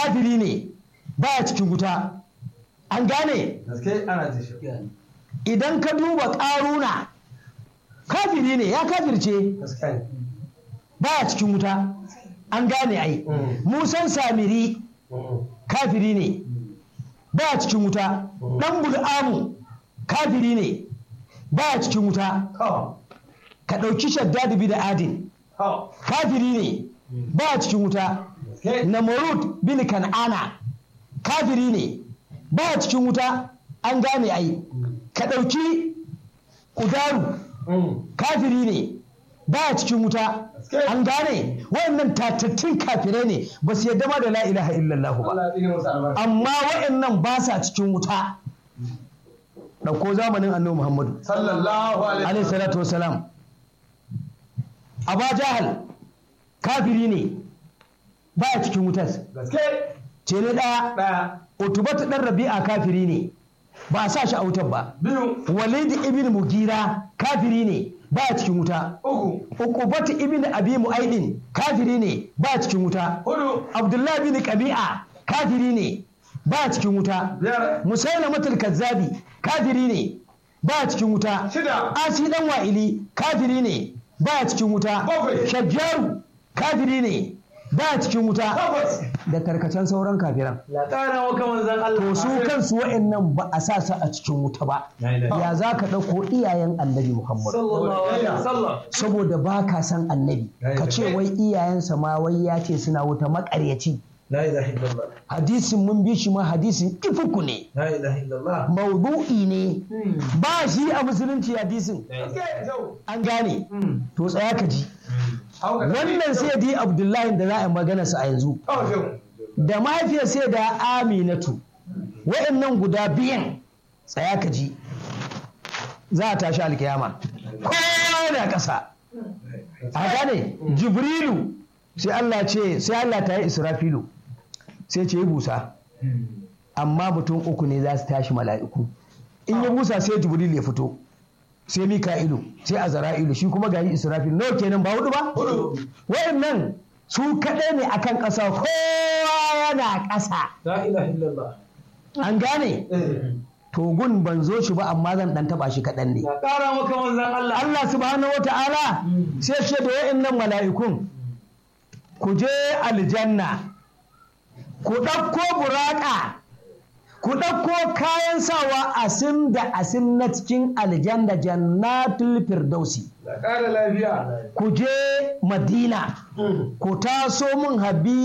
kafiri ne baya cikin wuta an gane gaske ana ji shi idan ka duba ƙaruna kafiri ne ya kafirce gaske ne baya cikin wuta an gane ai Mm. musan samiri Mm. kafiri ne baya cikin wuta dan bul'amu kafiri ne baya cikin wuta to ka ɗauki shaddad bin adin to kafiri ne baya cikin wuta gaske namorud bin kan'ana kafiri ne baya cikin wuta an gane ai ka ɗauki kudaru Mm. kafiri ne baya cikin wuta Gaske. an gane wayannan tatattun kafirai ne ba su yadda ma da la ilaha illallah ba Allah ya tsine musu albarka amma wayannan ba sa cikin wuta ɗauko zamanin annabi muhammadu sallallahu alaihi alaihi salatu wasalam aba jahal kafiri ne baya cikin wutar gaske ce ne ɗaya daya utubatu ɗan rabi'a kafiri ne ba a sa shi a wutar ba biyu walid ibn mugira kafiri ne baya cikin wuta uku Ukubatu ibn Abi Mu'aidin kafiri ne ba cikin wuta. hudu Abdullahi bin Qabi'a kafiri ne ba cikin wuta. biyar Musailamatul Kazzabi kafiri ne ba cikin wuta. shida Asi dan Wa'ili kafiri ne ba cikin wuta. Bakwai. Shajjaru kafiri ne ba cikin wuta. takwas Da tarkacen sauran kafiran. la ƙara maka manzan Allah To su kansu wa'annan ba a sa su a cikin wuta ba. La ilaha Ya za ka ɗauko iyayen annabi Muhammad. sallallahu alaihi wasallam saboda ba ka san annabi ka ce wai iyayensa ma wai ya ce suna wuta makaryaci la ilaha illallah hadisin mun bi shi ma hadisin ifuku ne la ilaha illallah maudu'i ne ba shi a musulunci hadisin gaske yau an gane to tsaya ka ji hauka wannan sai di abdullahi da za a yi magana sa a yanzu kawai yau da mahaifiyar sai da aminatu wa'annan guda biyan tsaya ka ji za a tashi alkiyama kowa da ƙasa a gane jibrilu sai Allah ce sai Allah ta yi israfilu sai ce yi busa amma mutum uku ne za su tashi mala'iku in ya busa sai jibrilu ya fito sai mika'ilu sai azara'ilu shi kuma gani israfilu nawa kenan ba hudu ba hudu wayannan su kaɗai ne akan ƙasa kowa yana ƙasa la ilaha illallah an gane to gun ban zo shi ba amma zan ɗan taɓa shi kaɗan ne la ƙara maka manzan Allah Allah subhanahu wata'ala sai ce da wa'annan mala'ikun ku je aljanna ku ɗauko buraƙa ku ɗauko kayan sawa asin da asin na cikin aljanna jannatul firdausi la ƙara lafiya ku je madina ku taso min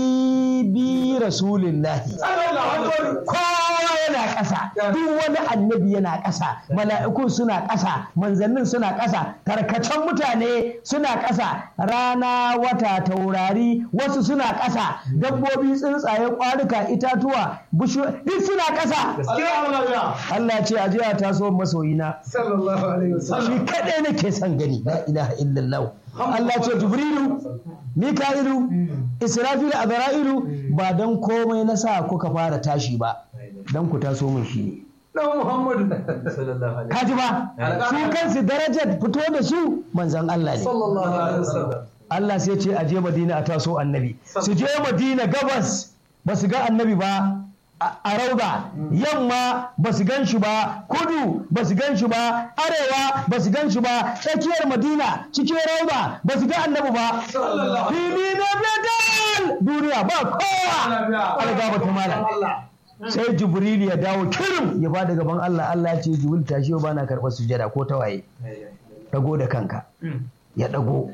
habibi rasulillahi sallallahu alaihi wasallam kowa yana ƙasa duk wani annabi yana ƙasa mala'ikun suna ƙasa manzannin suna ƙasa tarkacen mutane suna ƙasa rana wata taurari wasu suna ƙasa dabbobi tsuntsaye ƙwarika itatuwa bishiyu duk suna ƙasa gaskiya lafiya Allah ce a je a taso masoyina sallallahu alaihi shi wasallam kaɗai nake son gani la ilaha illallah Allah ce jibrilu mika'ilu israfilu azra'ilu ba dan komai na sa kuka fara tashi ba dan ku taso mun shi ne dan Muhammadu sallallahu alaihi kaji ba su kansu darajar fito da su manzan Allah ne sallallahu alaihi wasallam Allah sai ce a je Madina a taso annabi su je Madina gabas ba su ga annabi ba a a rauda yamma ba su gan shi ba kudu ba su gan shi ba arewa ba su gan shi ba tsakiyar Madina cikin rauda ba su ga annabi ba sallallahu fili na bedal duniya ba kowa algaba ta malam sai jibril ya dawo kirim ya fada gaban Allah Allah ya ce jibril tashi yau bana karɓar sujada ko tawaye dago da kanka ya dago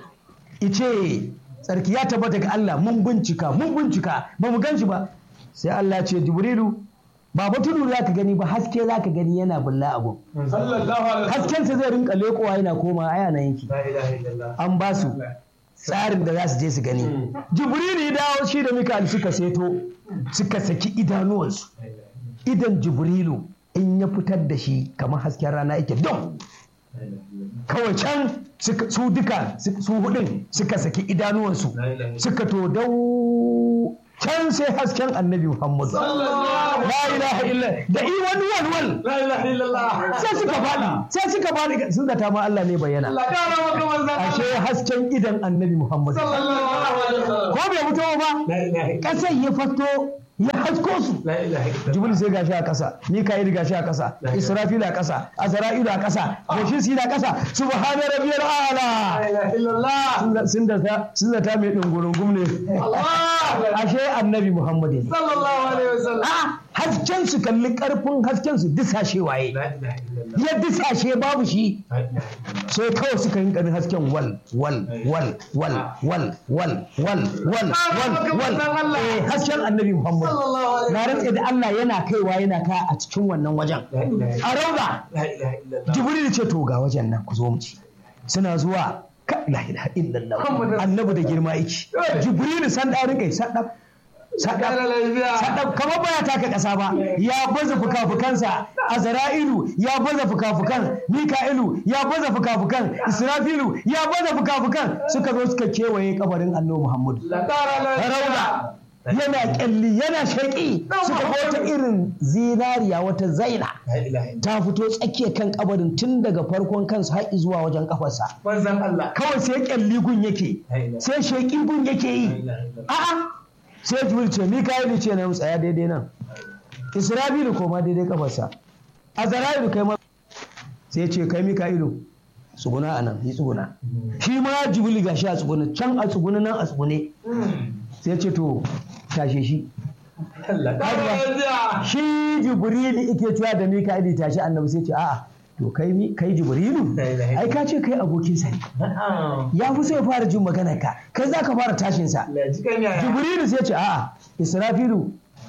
ice tsarki ya tabbata ga Allah mun bincika mun bincika ba mu gan shi ba sai Allah ya ce jibrilu ba ba tudu za ka gani ba haske za ka gani yana bulla abu sallallahu alaihi wasallam haskensa zai rinka lekowa yana koma aya na yanki la ilaha illallah an ba su tsarin da za su je su gani jibrilu ya dawo shi da mikal suka seto suka saki idanuwansu idan jibrilu in ya fitar da shi kamar hasken rana yake don kawai can suka- su duka su su hudun suka saki idanuwansu suka to dau can sai hasken annabi muhammadu la ilaha illa da i wani walwal la ilaha illallah sai suka faɗi sai suka faɗi sun zata ma Allah ne bayyana la ƙara maka manzan ashe hasken idan annabi muhammadu sallallahu alaihi wasallam ko bai fito ba la ilaha illallah ƙasar ya fato ya hasko su La ilaha illallah. jibril sai gashi a ƙasa mika'il gashi a ƙasa israfil a ƙasa azra'ilu a ƙasa goshin si na ƙasa subhana rabbiyal La a'la ilaha illallah. sun da sun zata mai dungurungum ne Allah. ashe annabi muhammad ne Sallallahu alaihi wasallam. a hasken su kalli karfin hasken su disashe waye La ilaha illallah. ya disashe babu shi La ilaha illallah. sai kawai suka yi ganin hasken wal wal wal wal wal wal wal wal wal wal eh hasken annabi muhammad Sallallahu alaihi na rantse da Allah yana kaiwa yana ka a cikin wannan wajen La ilaha a rauda La ilaha illallah. jibril ce to ga wajen nan ku zo mu ci suna zuwa ka la ilaha illallah Muhammadu annabi da girma yake jibril san da rinkai sadab sadab Kara lafiya. sadab kamar baya taka kasa ba ya baza fukafukansa azra'ilu ya baza fukafukan mika'ilu ya baza fukafukan israfilu ya baza fukafukan suka zo suka kewaye kabarin annabi muhammadu La kara lafiya. rauda yana kyalli yana shaƙi suka ga wata irin zinariya wata zaina La ilaha illallah. ta fito tsakiyar kan kabarin tun daga farkon kansa har zuwa wajen kafarsa Manzon Allah. kawai sai kyalli gun yake La ilaha sai sheƙi gun yake La yi ilaha illallah. a'a sai jibril ce mika'ilu ce na tsaya daidai nan isra'ilu koma daidai kafarsa azra'ilu kai ma sai ce kai mika'ilu tsuguna a nan yi tsuguna shi ma jibril gashi a tsuguna can a tsuguna nan a tsugune sai ce to tashe shi Allah kara lafiya. shi jibrilu ike cewa da mika'ilu tashi annabi sai ce a'a to kai mi- kai jibrilu ai ka ce kai abokinsa ne Na'am. ya fi so ya fara jin maganar ka kai za ka fara tashinsa La ji kan yaya. jibrilu sai ce a'a israfilu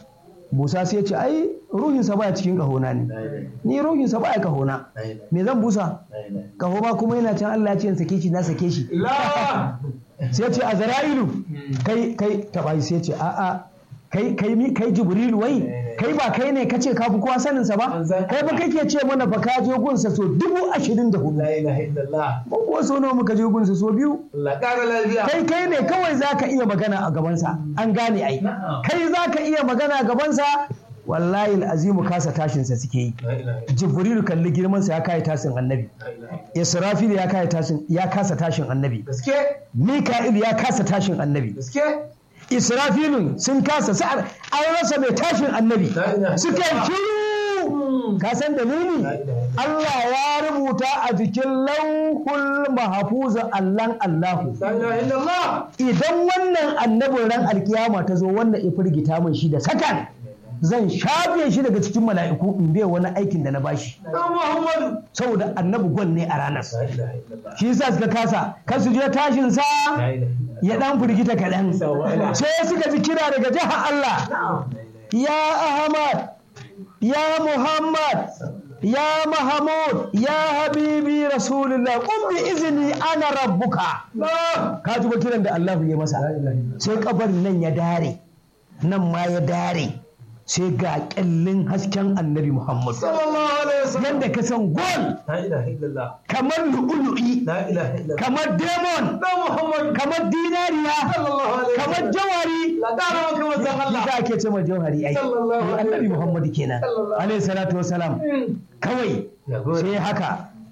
musa sai ce ai ruhinsa baya cikin kahona ne La ilaha ni ruhinsa baya kahona La ilaha me zan busa La ilaha. kaho ma kuma yana can Allah ya ce in sake shi na sake shi La. sai ce azra'ilu kai kai taba shi sai ce a'a kai kai mi kai jibrilu wai kai ba kai ne kace ka fi kowa sanin sa ba kai ba kake ce mana fa ka je gunsa so dubu ashirin da hudu La ilaha illallah. ba kuwa so nawa muka je gunsa so biyu Allah kara lafiya. kai kai ne kawai za ka iya magana a gabansa an gane ai Na'am. kai za ka iya magana a gabansa wallahi azimu kasa tashinsa suke yi La ilaha jibrilu kalli girmansa ya kai tashin annabi La ilaha. israfil ya kai tashin ya kasa tashin annabi Gaske. mika'il ya kasa tashin annabi Gaske. israfilun sun kasa sa'ar an rasa mai tashin annabi La ilaha suka yi shiru ka san dalili La ilaha. Allah ya rubuta a jikin lauhul mahfuza allan Allahu La ilaha illallah. idan wannan annabin ran alkiyama ta zo wannan ya firgita min shi da sakan zan shafe shi daga cikin mala'iku in bai wani aikin da na bashi Dan Muhammadu. saboda annabi gwan ne a ranar La ilaha illallah. shi yasa suka kasa kan su je tashin sa La ilaha illallah. ya dan firgita kaɗan Sawa'ila. sai suka ji kira daga jihar Allah ya Ahmad ya Muhammad ya Mahamud ya Habibi Rasulullah kun bi izini ana rabbuka ka ji ba kiran da Allah ya masa sai kabarin nan ya dare nan ma ya dare sai ga kyallin hasken annabi Muhammad Sallallahu alaihi wasallam. yadda ka san gol La ilaha illallah. kamar lu'ulu'i La ilaha illallah. kamar demon Dan Muhammadu. kamar dinariya Sallallahu alaihi kamar wasallam. jawari La kara maka manzon Allah. Shi ake ce ma jauhari ai. Sallallahu Eh, Annabi Muhammadu kenan. Sallallahu Alaihi salatu wasalam. Kawai Ya gode. sai haka.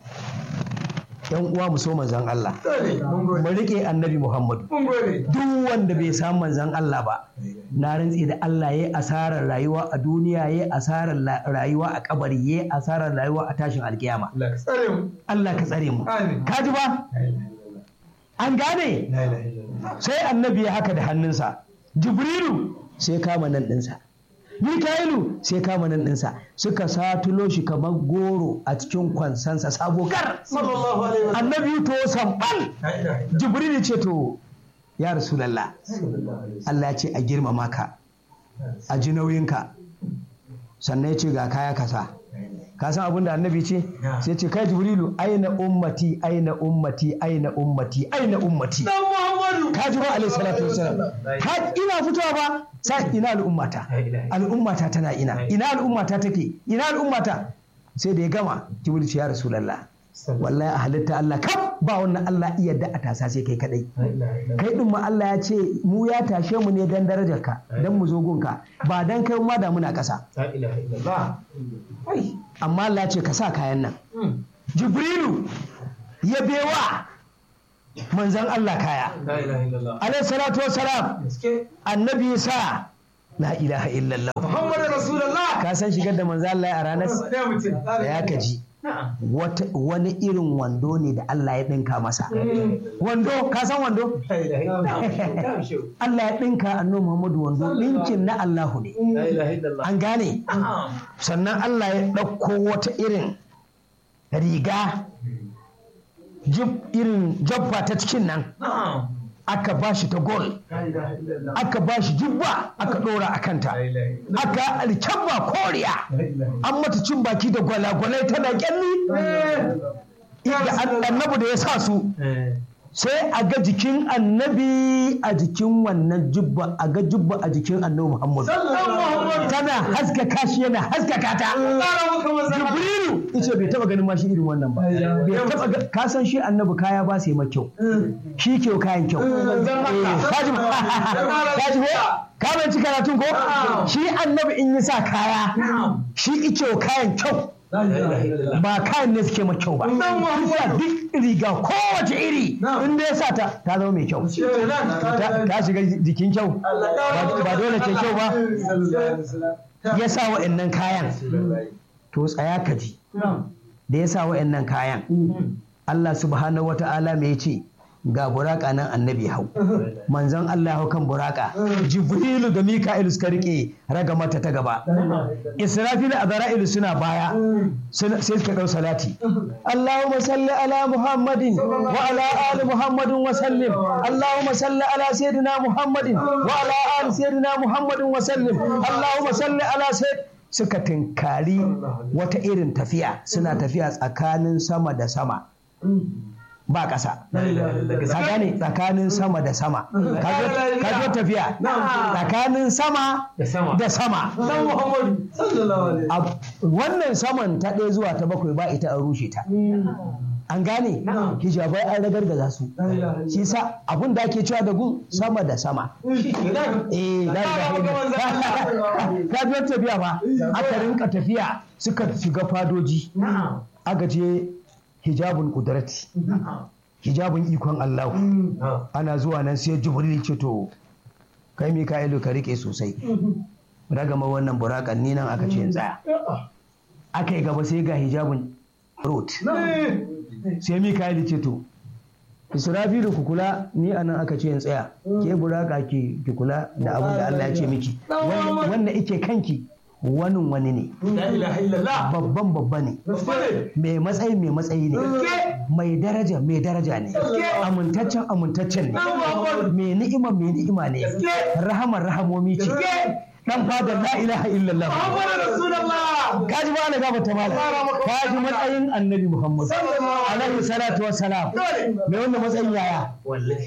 Yan uwa mu so manzon Allah. Dole. Mun gode. Mu rike Annabi Muhammadu. Mun gode. Duk wanda bai samu manzon Allah ba. Na rantsi da Allah yayi asarar rayuwa a duniya yayi asarar la- rayuwa a kabari yayi asarar rayuwa a tashin alkiyama. Allah ka tsare mu. Allah ka tsare mu. Amin. Ka ji ba? La ilaha illallah. An gane? La ilaha illallah. sai annabi ya haka da hannunsa jibrilu sai kama nan ɗinsa mika'ilu sai kama nan ɗinsa suka satulo shi kamar goro a cikin kwansansa sabo kar Sallallahu alaihi wasallam. annabi to sambal La ilaha illallah. jibrilu ce to ya rasulallah Sallallahu alaihi wasallam. Allah ya ce a girmama ka a ji nauyinka sannan ya ce ga kaya kasa ka san abin da annabi ce sai ce kai jibrilu aina ummati aina ummati aina ummati aina ummati Dan Muhammadu. ka ji ba alaihi salatu wasalam ha ina fitowa ba sai ina al'ummata al'ummata tana ina ina al'ummata take ina al'ummata sai da ya gama jibril ce ya rasulullah wallahi a halitta Allah kaf ba wannan Allah iya da a tasa sai kai kadai La ilaha illallah. kai din ma Allah ya ce mu ya tashe mu ne dan darajarka dan mu zo gunka ba dan kai ma da muna ƙasa La ilaha illallah. Ai. amma Allah ya ce ka sa kayan nan Hmm. Jibrilu ya bewa manzon Allah kaya La ilaha illallah. alaihi salatu wassalam Gaske. annabi ya sa la ilaha illallah Muhammadu Rasulullah. ka san shigar da manzo Allah ya a ranar Sai mutum. da ya kaji Na'am. wata wani irin wando ne da Allah ya dinka masa wando ka san wando La ilaha illallah. Na'am, shehu. Allah ya dinka annabi Muhammadu wando dinkin na Allahu ne La ilaha illallah. an gane Na'am. sannan Allah ya ɗauko wata irin riga jib irin jabba ta cikin nan Na'am. aka ba shi ta gol La ilaha illallah. aka ba shi jibba aka ɗora a kanta La ilaha illallah. aka alkyabba koriya La ilaha an mata cin baki da gwalagwalai tana kyalli da annabi da ya sa su illallah. sai a ga jikin annabi a jikin wannan jubba a ga jubba a jikin annabi muhammadu Muhammadu. tana haskaka shi yana haskaka ta Ƙara maka manzon Allah. jibrilu yace bai taba ganin ma shi irin wannan ba bai taba ga- ka san shi annabi kaya ba sai ma kyau shi kyau kayan kyau Manzon Allah. Eh, kaji kaji ko ka banci karatun ko shi annabi in yi sa kaya Na'am. shi ike kayan kyau La ilaha illallah. ba kayan ne suke ma kyau ba Isa duk riga kowace iri in dai ya sa ta ta zama mai kyau ta ta shiga jikin kyau ba ba dole ce kyau ba ya sa wa'annan kayan to tsaya ka ji da ya sa wa'annan kayan Allah subhanahu wa ta'ala me ce ga buraka nan annabi hau manzon Allah hau kan buraka jibrilu da mika'ilu suka rike raga mata ta gaba israfilu a zara'ilu suna baya suna- sai suka ɗau salati Allahumma salli ala Muhammadin wa ala ali Muhammadin wa sallim Allahumma salli ala sayyidina Muhammadin wa ala ali sayyidina Muhammadin wa sallim Allahumma salli ala sayyid suka tinkari wata irin tafiya suna tafiya tsakanin sama da sama ba ƙasa ka gane tsakanin sama da sama ka zo tafiya tsakanin sama Da sama. da sama Dan Muhammadu. Sallallahu alaihi A- wannan saman ta ɗaya zuwa ta bakwai ba ita an rushe ta an gane Na'am. hijabai an ragargaza su shi sa abin da ake cewa da gun sama da sama eh la ilaha illallah. ka ji wata tafiya ba aka rinka tafiya suka shiga fadoji Na'am. aka je hijabun kudrati Na'am. hijabun ikon Allah Na'am. ana zuwa nan sai jibril ce to kai mika'ilu ka rike sosai ragama wannan burakan ni nan aka ce in tsaya aka yi gaba sai ga hijabun rot sai mika'ilu ce to israfilu ku kula ni anan aka ce in tsaya ke buraka ki ki kula da abin da Allah ya ce miki Wannan- wannan ike kanki wani wani ne La ilaha illallah. babban babba ne Gaske. mai matsayi mai matsayi ne mai daraja mai daraja ne amintaccen amintaccen ne mai ni'ima mai ni'ima ne rahamar rahamomi ce dan fadar la ilaha illallah Muhammadu Rasulullah. kaji ba na gaba ta mala kaji matsayin annabi muhammad alaihi salatu wassalam mai wannan matsayin yaya Wallahi.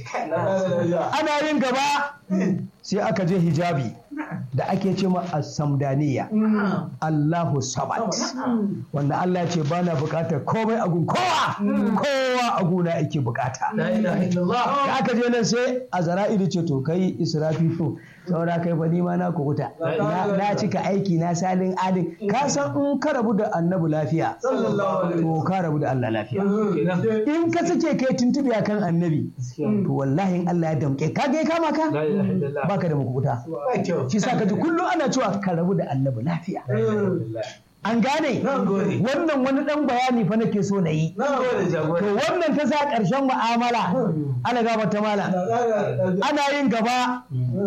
ana yin gaba sai aka je hijabi da ake ce ma as-samdaniya Allahu sabat wanda Allah ya ce ba na bukatar komai a gun kowa kowa a guna ake bukata La ilaha illallah. da aka je nan sai a zara'ilu ce to kai israfilu saura kai fa nima na kukuta na na cika aiki na salin adin ka san in ka rabu da annabi lafiya Sallallahu alaihi to ka rabu da Allah lafiya Kenan. in ka sake kai tuntubi akan annabi to wallahi in Allah ya damke ka ga ya kama ka La ilaha illallah. baka da makukuta Ba kyau. shi sa ka ji kullum ana cewa ka rabu da annabi lafiya La ilaha illallah. an gane Na gode. wannan wani dan bayani fa nake so na yi Na gode to jagora. wannan ta sa ƙarshen mu'amala ana gaba ta mala ana yin gaba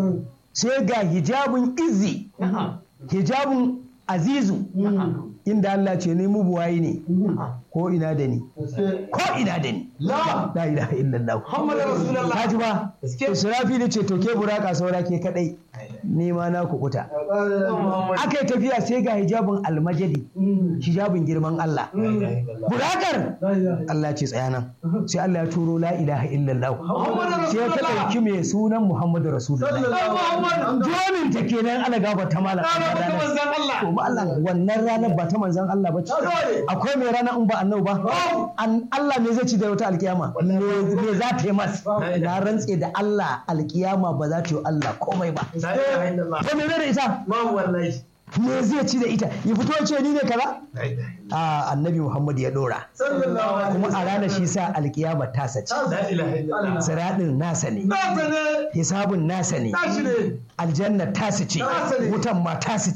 sai ga hijabun izi Na'am. hijabun azizu Na'am. inda Allah ce ni mubuwayi ne Na'am. ko ina da ni ko ina da ni La. la ilaha illallah Muhammadu Rasulullah. kaji ba Gaske. israfi da ce to ke buraka saura ke kadai ni ma na kukuta Muhammadu. aka yi tafiya sai ga hijabin almajadi hijabin girman Allah La ilaha illallah. burakar Allah ce tsaya nan sai Allah ya turo la ilaha illallah Muhammadu sai ta Rasulullah. ɗauki mai sunan Muhammadu Rasulullah Muhammadu. jonin ta kenan ana gaba ta mala Ƙara maka manzon Allah. to ba Allah wannan ranar ba ta manzon Allah ba ce Dole. akwai mai rana in ba annabi ba An- Allah ne zai ci da wata alkiyama me me za ta yi mas na rantse da Allah alkiyama ba za ta yi Allah komai ba La ilaha illallah. to me da ita Babu wallahi. me zai ci da ita ya fito ya ce ni ne kaza a annabi muhammad ya dora sallallahu alaihi kuma a ranar shi sa alkiyama tasa ce la ilaha illallah siradin nasa ne nasa ne hisabun nasa ne tashi ne aljanna tasu ce Nasa ne. wutan ma tasu ce